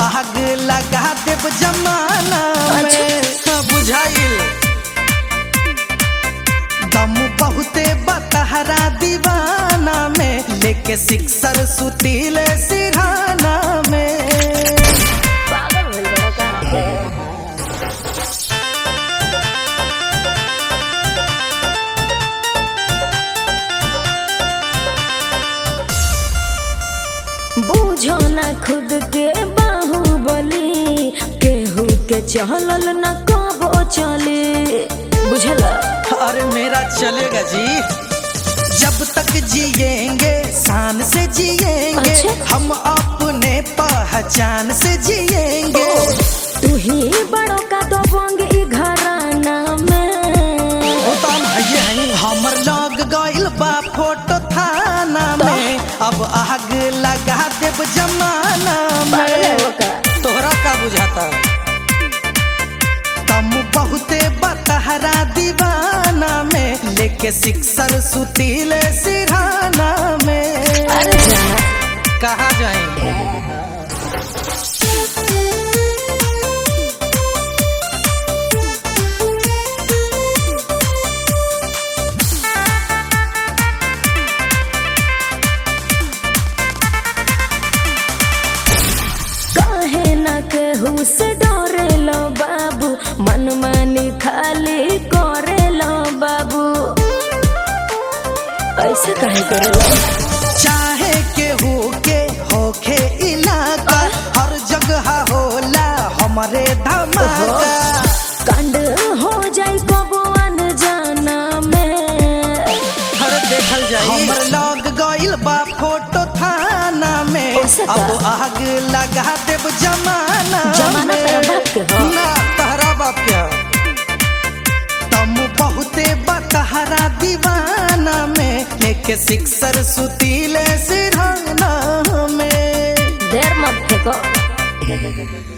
आग लगा देब जमाना में हाँ, बुझाइल दम बहुते बतहरा दीवाना में लेके सिक्सर सुतीले सिरहाना में पागल भइल बड़ा का बूझो ना खुद के बाहुबली केहू के चहलल न कबो चले बुझला अरे मेरा चलेगा जी जब तक जिएंगे शान से जिएंगे अच्छा। हम अपने पहचान से जिएंगे तू ही बड़ो का तो बंगी घराना में होता नहीं है हमर लग गइल बा फोटो थाना में अब आग लगा देब जमाना पागल है में वो का तोहरा का बुझाता तम बहुते बतहरा दीवाना में लेके सिक्सर सुतीले सिरहाना में अरे जाना कहा जाएंगे काहे न केहू से डरे लो बाबू मन मानी खाली करे लो बाबू ऐसे काहे करे लो चाहे केहू के होखे इलाका हर जगह होला हमारे धमाका कांड हो जाई कबो अनजाना में हर देखल जाई हमर लग गइल बा फोटो थाना में ओसे का? अब आग लगा देब जमाना जमाना में। तेरा बाप के ह? ना तहरा बाप के ह। तम बहुते बतहरा दीवाना में लेके सिक्सर सुतीले सिरहाना में देर मत फेंको